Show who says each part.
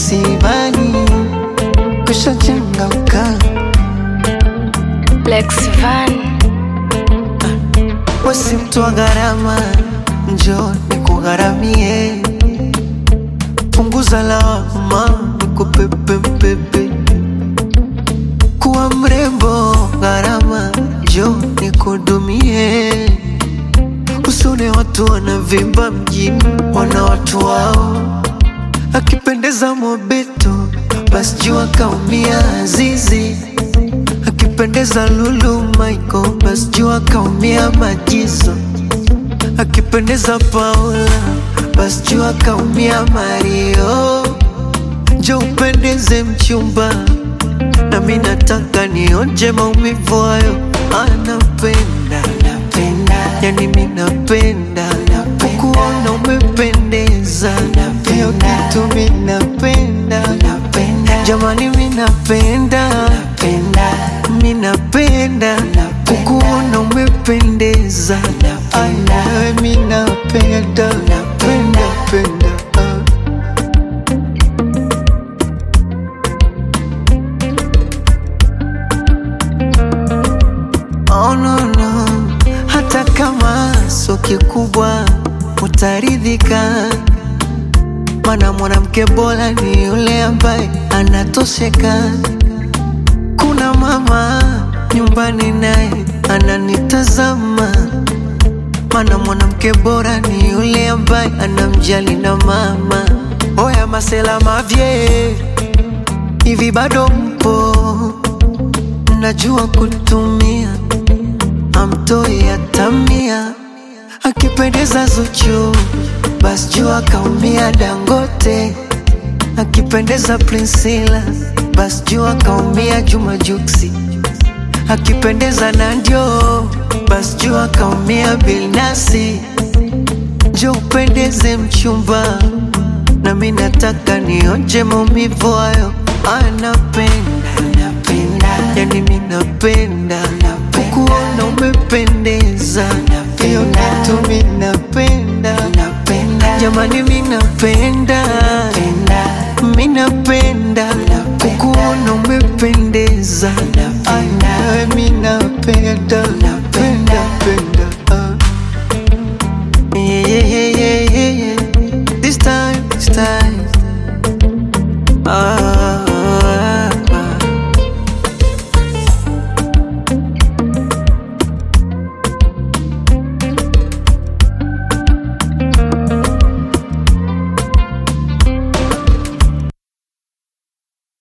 Speaker 1: msibani kushachangamka
Speaker 2: Lex Van,
Speaker 1: wasi mtu wa gharama njo nikugharamie punguza lawama nikupepepepe kuwa mrembo gharama njo nikudumie usone watu wanavimba mjini wana watu wao akipendeza mobeto basi jua kaumia azizi akipendeza lulu Michael basi jua kaumia majizo akipendeza Paula basi jua kaumia Mario njo upendeze mchumba nami nataka nionje maumivu hayo anapenda yani mi napenda kukuona umependeza hiyo kitu mi napenda jamani mi napenda mi napenda kukuona umependeza Ay, nawe mi napenda penda penda ah. Oh, no, no. Hata kama sio kikubwa utaridhika, mana mwanamke bora ni yule ambaye anatosheka. Kuna mama nyumbani naye ananitazama, mana mwanamke bora ni yule ambaye anamjali na mama. Oya masela mavye, hivi bado mpo? Najua kutumia amtoi atamia, akipendeza Zuchu basi jua kaumia Dangote, akipendeza Priscilla basi jua kaumia Juma Juksi, akipendeza Nandio basi jua kaumia Bilnasi. Njo upendeze mchumba, nami nataka nionje maumivu hayo, anapenda yani mi napenda kukuona umependeza, hiyo kitu mi napenda jamani, mi napenda mi napenda kukuona umependeza